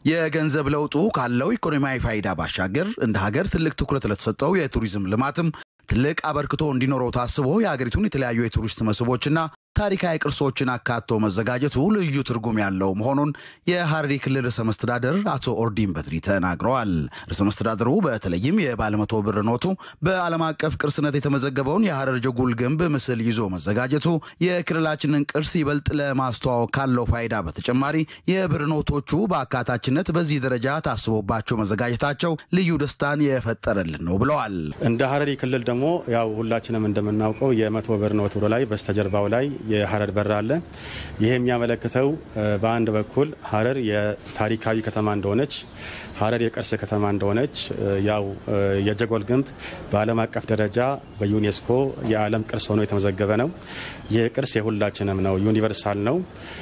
የገንዘብ ለውጡ ካለው ኢኮኖሚያዊ ፋይዳ ባሻገር እንደ ሀገር ትልቅ ትኩረት ለተሰጠው የቱሪዝም ልማትም ትልቅ አበርክቶ እንዲኖረው ታስቦ የሀገሪቱን የተለያዩ የቱሪስት መስህቦችና ታሪካዊ ቅርሶችን አካቶ መዘጋጀቱ ልዩ ትርጉም ያለው መሆኑን የሐረሪ ክልል ርዕሰ መስተዳደር አቶ ኦርዲን በድሪ ተናግረዋል። ርዕሰ መስተዳድሩ በተለይም የባለመቶ ብር ኖቱ በዓለም አቀፍ ቅርስነት የተመዘገበውን የሐረር ጀጎል ግንብ ምስል ይዞ መዘጋጀቱ የክልላችንን ቅርስ ይበልጥ ለማስተዋወቅ ካለው ፋይዳ በተጨማሪ የብር ኖቶቹ በአካታችነት በዚህ ደረጃ ታስቦባቸው መዘጋጀታቸው ልዩ ደስታን የፈጠረልን ነው ብለዋል። እንደ ሐረሪ ክልል ደግሞ ያው ሁላችንም እንደምናውቀው የመቶ ብር ኖት ብሎ ላይ በስተጀርባው ላይ የሐረር በር አለ። ይህ የሚያመለክተው በአንድ በኩል ሐረር የታሪካዊ ከተማ እንደሆነች፣ ሐረር የቅርስ ከተማ እንደሆነች ያው የጀጎል ግንብ በዓለም አቀፍ ደረጃ በዩኔስኮ የዓለም ቅርስ ሆኖ የተመዘገበ ነው። ይህ ቅርስ የሁላችንም ነው፣ ዩኒቨርሳል ነው።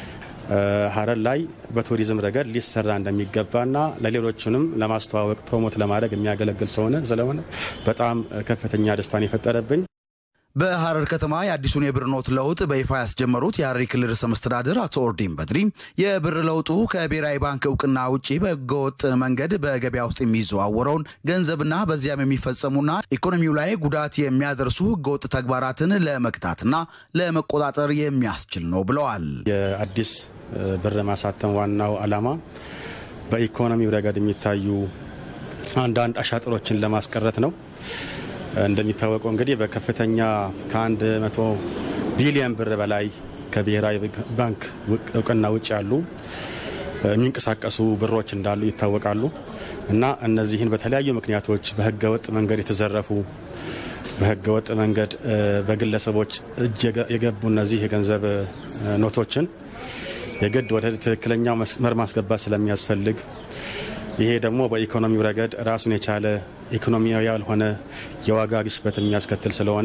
ሐረር ላይ በቱሪዝም ረገድ ሊሰራ እንደሚገባና ለሌሎችንም ለማስተዋወቅ ፕሮሞት ለማድረግ የሚያገለግል ስለሆነ ስለሆነ በጣም ከፍተኛ ደስታን የፈጠረብኝ በሐረር ከተማ የአዲሱን የብር ኖት ለውጥ በይፋ ያስጀመሩት የሐረሪ ክልል ርዕሰ መስተዳድር አቶ ኦርዲን በድሪ የብር ለውጡ ከብሔራዊ ባንክ እውቅና ውጪ በህገወጥ መንገድ በገበያ ውስጥ የሚዘዋወረውን ገንዘብና በዚያም የሚፈጸሙና ኢኮኖሚው ላይ ጉዳት የሚያደርሱ ህገወጥ ተግባራትን ለመግታትና ለመቆጣጠር የሚያስችል ነው ብለዋል። የአዲስ ብር ማሳተም ዋናው ዓላማ በኢኮኖሚው ረገድ የሚታዩ አንዳንድ አሻጥሮችን ለማስቀረት ነው። እንደሚታወቀው እንግዲህ በከፍተኛ ከአንድ መቶ ቢሊዮን ብር በላይ ከብሔራዊ ባንክ እውቅና ውጭ ያሉ የሚንቀሳቀሱ ብሮች እንዳሉ ይታወቃሉ እና እነዚህን በተለያዩ ምክንያቶች በህገወጥ መንገድ የተዘረፉ በህገወጥ መንገድ በግለሰቦች እጅ የገቡ እነዚህ የገንዘብ ኖቶችን የግድ ወደ ትክክለኛው መስመር ማስገባት ስለሚያስፈልግ ይሄ ደግሞ በኢኮኖሚው ረገድ ራሱን የቻለ ኢኮኖሚያዊ ያልሆነ የዋጋ ግሽበት የሚያስከትል ስለሆነ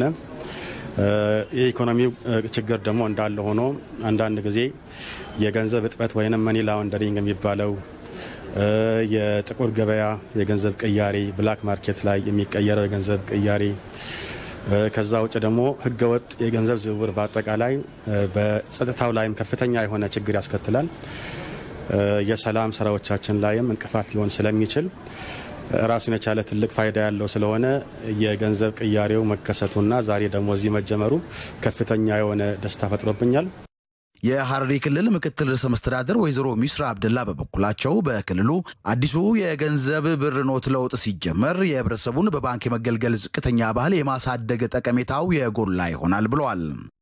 የኢኮኖሚው ችግር ደግሞ እንዳለ ሆኖ አንዳንድ ጊዜ የገንዘብ እጥበት ወይም መኒ ላውንደሪንግ የሚባለው የጥቁር ገበያ የገንዘብ ቅያሬ ብላክ ማርኬት ላይ የሚቀየረው የገንዘብ ቅያሬ ከዛ ውጭ ደግሞ ህገወጥ የገንዘብ ዝውውር በአጠቃላይ በጸጥታው ላይም ከፍተኛ የሆነ ችግር ያስከትላል። የሰላም ስራዎቻችን ላይም እንቅፋት ሊሆን ስለሚችል ራሱን የቻለ ትልቅ ፋይዳ ያለው ስለሆነ የገንዘብ ቅያሬው መከሰቱና ዛሬ ደግሞ እዚህ መጀመሩ ከፍተኛ የሆነ ደስታ ፈጥሮብኛል። የሐረሪ ክልል ምክትል ርዕሰ መስተዳደር ወይዘሮ ሚስራ አብደላ በበኩላቸው በክልሉ አዲሱ የገንዘብ ብር ኖት ለውጥ ሲጀመር የህብረተሰቡን በባንክ የመገልገል ዝቅተኛ ባህል የማሳደግ ጠቀሜታው የጎላ ይሆናል ብለዋል።